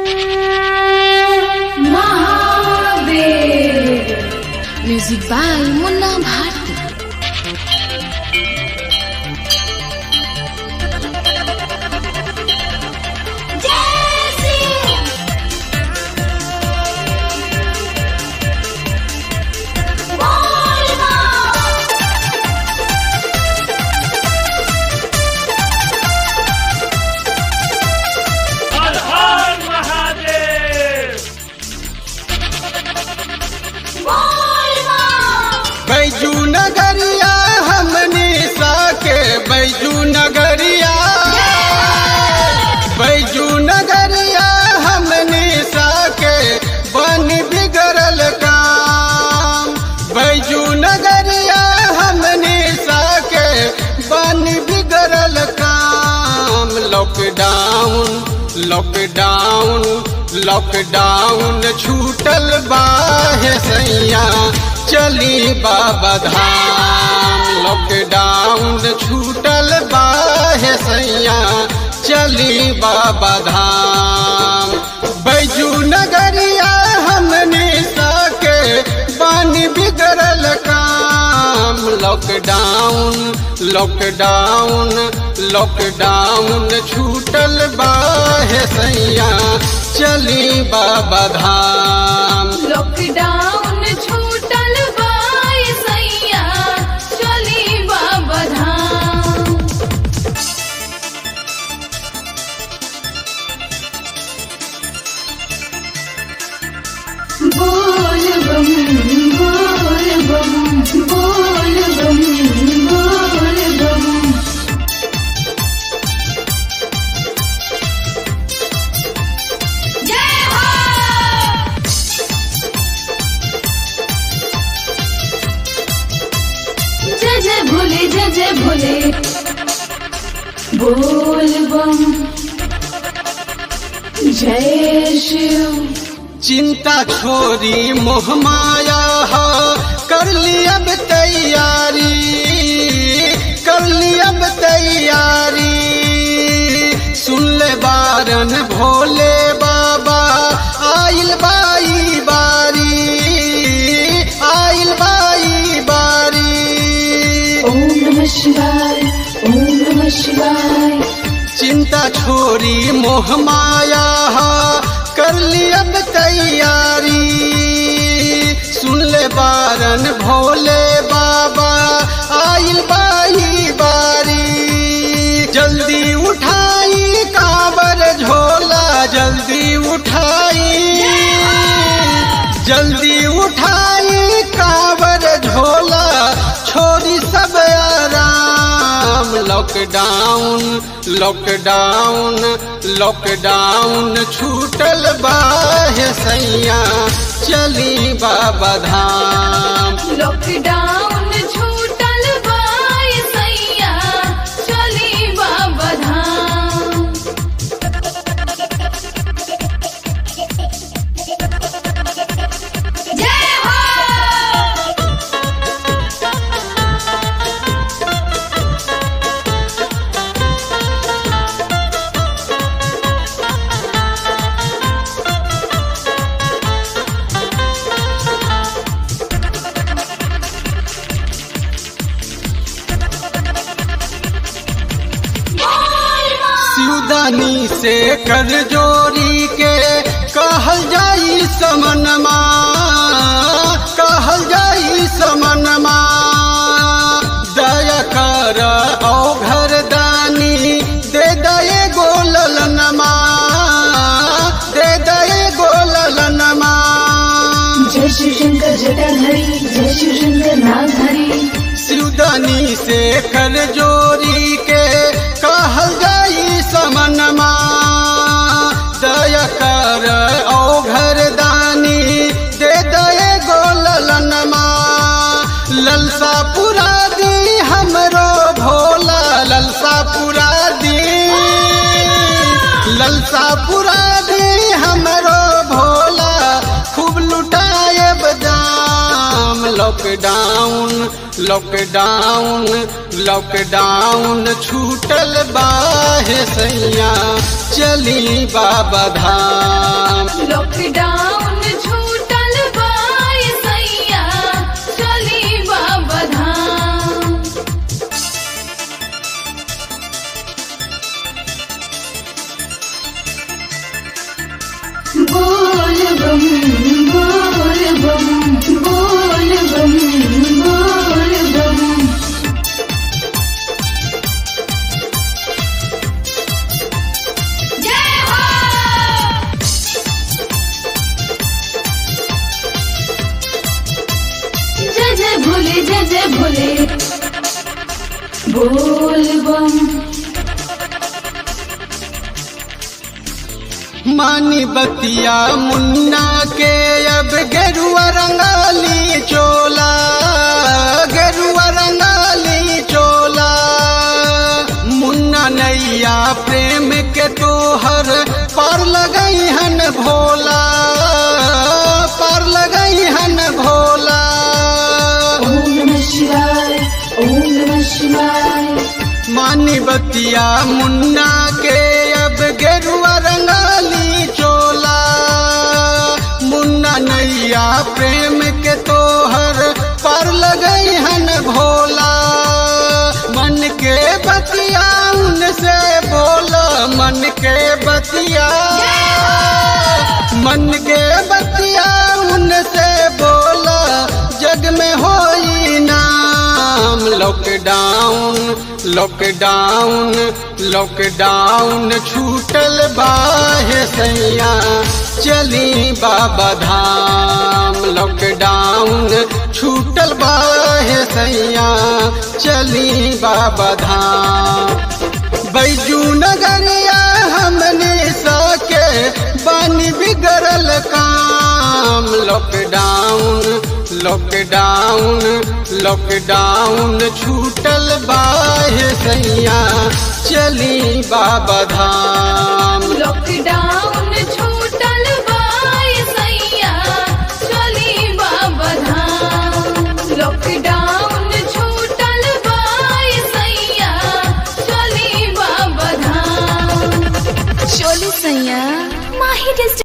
music by Munna Bharti Har Har Mahadev Baiju नगरिया हमने साके बैजू नगरिया बैजू नगरिया हमने साके बन बिगड़ल काम बैजू नगरिया हमने साके बन बिगड़ल काम लॉकडाउन लॉकडाउन लॉकडाउन छूटल बाहे सैया चली बाबा धाम लॉकडाउन छूटल बाहे सैया चली बाबा धाम बैजू नगरिया हमने साके बानी बिगड़ल काम लॉकडाउन लॉकडाउन लॉकडाउन छूटल बाहे सैया चली बाबा धाम लॉकडाउन छूटल बाय सैया चली बाबा धाम बोल बम बोल बम बोल बम बोल बम जय हो जय जय भोले जय जय भोले बोल बम जय शिव चिंता छोरी मोह माया हो कर ली अब तैयारी कर ली अब तैयारी सुन ले बारन भोले बाबा आइल बाई बारी आइल बाई बारी ओम नमः शिवाय ओम नमः शिवाय चिंता छोरी मोह माया हा, कर ली अब तैयारी सुन ले बारन भोले बाबा आइल बाई बारी जल्दी उठाई काबर झोला जल्दी उठाई जल्दी उठाई काबर झोला छोरी सब आराम लॉकडाउन लॉकडाउन लॉकडाउन छूटल बाहे सैया चली बाबा धाम लॉकडाउन छूटल बाय सैया चली बाबा धाम जय हो सिउदानी से कर जोरी के कहल जाई समनमा कहल जाई समनमा दया कर औ घर दानी दे दये गोललनमा दे दये गोललनमा जय शिव शंकर जटाधारी जय शिव शंकर नागधारी सिउदानी से कर जोरी के कहल जाई समनमा दया कर औ घर दानी दे दये गोललनमा ललसा पुरा दी हमरो भोला ललसा पुरा दी ललसा पुरा दी हमरो भोला खूब लुटाए बदाम लॉकडाउन लॉकडाउन लॉकडाउन छूटल बाहे सैया चली बाबा धाम लॉकडाउन छूटल बाय सैया चली बाबा धाम बोल बम बोल बम बोल बम बोल बम जय हो जय जय भोले जय जय भोले बोल बम मानी बतिया मुन्ना के अब गेरुआ रंगाली चोला गेरुआ रंगाली चोला मुन्ना नैया प्रेम के तोहर पार लगई हन भोला पार लगई हन भोला ओम नमः शिवाय ओम नमः शिवाय मानी बतिया मुन्ना के अब गेरुआ रंगाली चोला मुन्ना नैया प्रेम के तोहर पर लगई हन भोला मन के बतिया उनसे बोला मन के बतिया मन के बतिया उनसे बोला जग में होई नाम लॉकडाउन लॉकडाउन लॉकडाउन छूटल बाहे सैया चली बाबा धाम लॉकडाउन छूटल बाहे सैया चली बाबा धाम बैजू नगरिया हमने सके बानी बिगड़ल काम लॉकडाउन लॉकडाउन लॉकडाउन छूटल बाहे सैया चली बाबा धाम लॉकडाउन